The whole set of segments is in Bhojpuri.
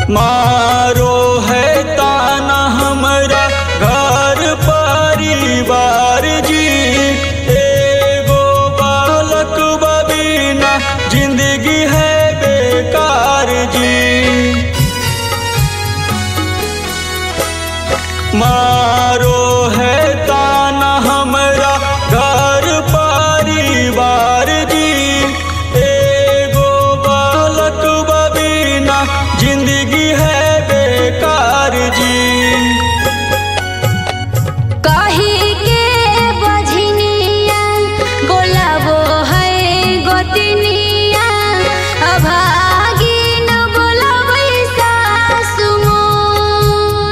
मारो है ताना हमरा घर परिवार जी एगो बालक बबीना जिंदगी है बेकार जी मारो है ताना हमरा घर परिवार जी एगो बालक बबीना जिंदगी है बेकार जी कही के बझनिया बोलाबो है गोतनिया अभागिन बोलाबै सासु मोर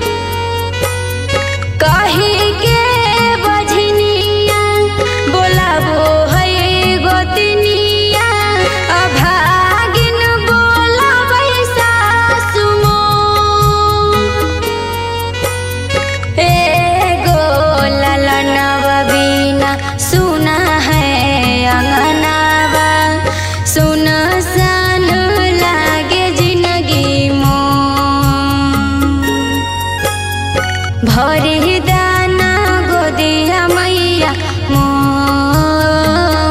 कही के बझनिया बोलाबो है गोतनिया अभागिन बोलाबै सासु मोर एगो ललनवा बिना सुना है अंगनावा सुन सन लागे जिंदगी मोर भरी दाना गोदिया मैया मोर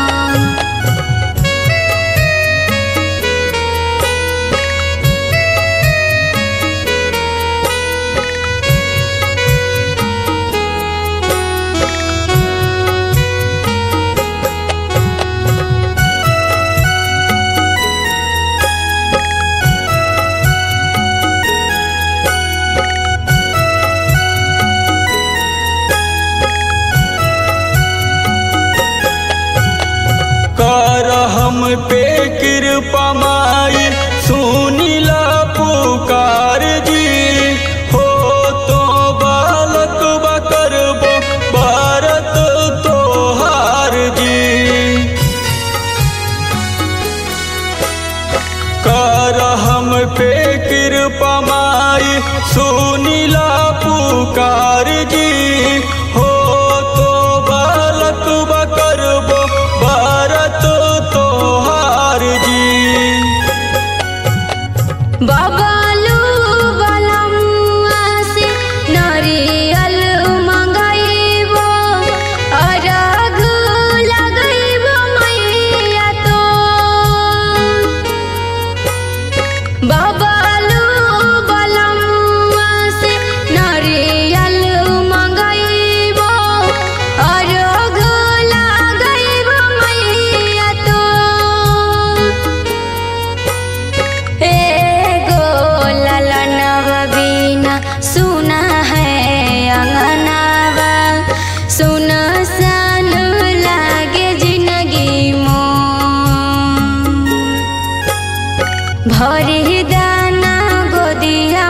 कर हम पे कृपा माई सुनीला पुकार जी हो तो बालक बकरबो भारत तोहार जी कर हम पे कृपा माई सुनीला पुकार जी हो तो बालक बकरबो भारत तोहार जी बबलू बलमुआ से नरियल मंगैबो अरघ लगैबो मैया तो बबलू बलमुआ से नरियल मंगैबो अरघ लगैबो मैया तो एगो ललनवा बिना सुना है अंगनावा सुन सन लागे जिंदगी मोर भरी दाना गोदिया